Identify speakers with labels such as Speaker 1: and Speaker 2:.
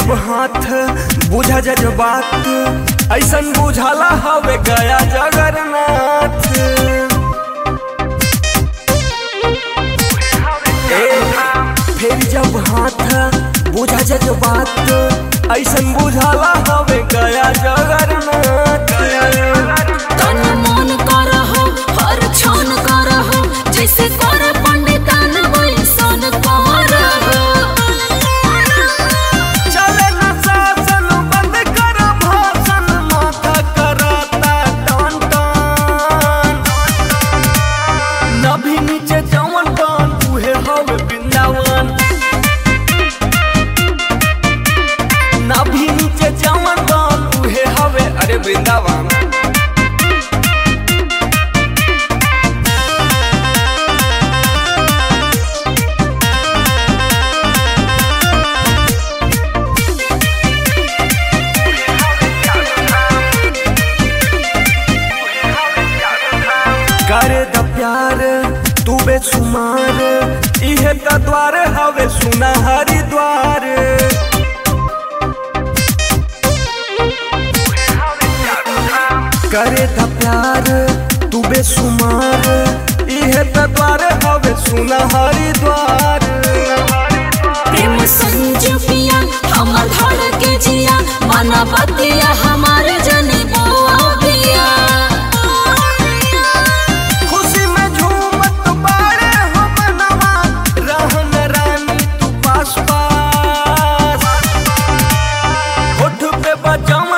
Speaker 1: जब हाथ बुझा जज्बात ऐसन बुझाला हवे गया जगन्नाथ ए, फिर जब हाथ बुझा जज्बात ऐसन बुझाला हवे गया जगन्नाथ
Speaker 2: तन मन करहो हर क्षण करहो जैसे कर पंडितान वैसन करहो
Speaker 1: चले न शासन बंद कर भाषण माथा कराता टन टन नभी नीचे जवन टन उहे हवे वृंदावन नभी नीचे जवन टन उहे हवे अरे वृंदावन करे द प्यार तू बेसुमार इहे त द्वार हवे सुना हरिद्वार करे द प्यार तू बेसुमार इहे त द्वार हवे सुना हरिद्वार
Speaker 2: प्रेम संजू पिया हमर धड़ के जिया माना बतिया हमार जने बुआ पिया
Speaker 1: खुशी में झूमत बारे हो मनवा रहन रानी तू पास पास होठ पे बजाऊं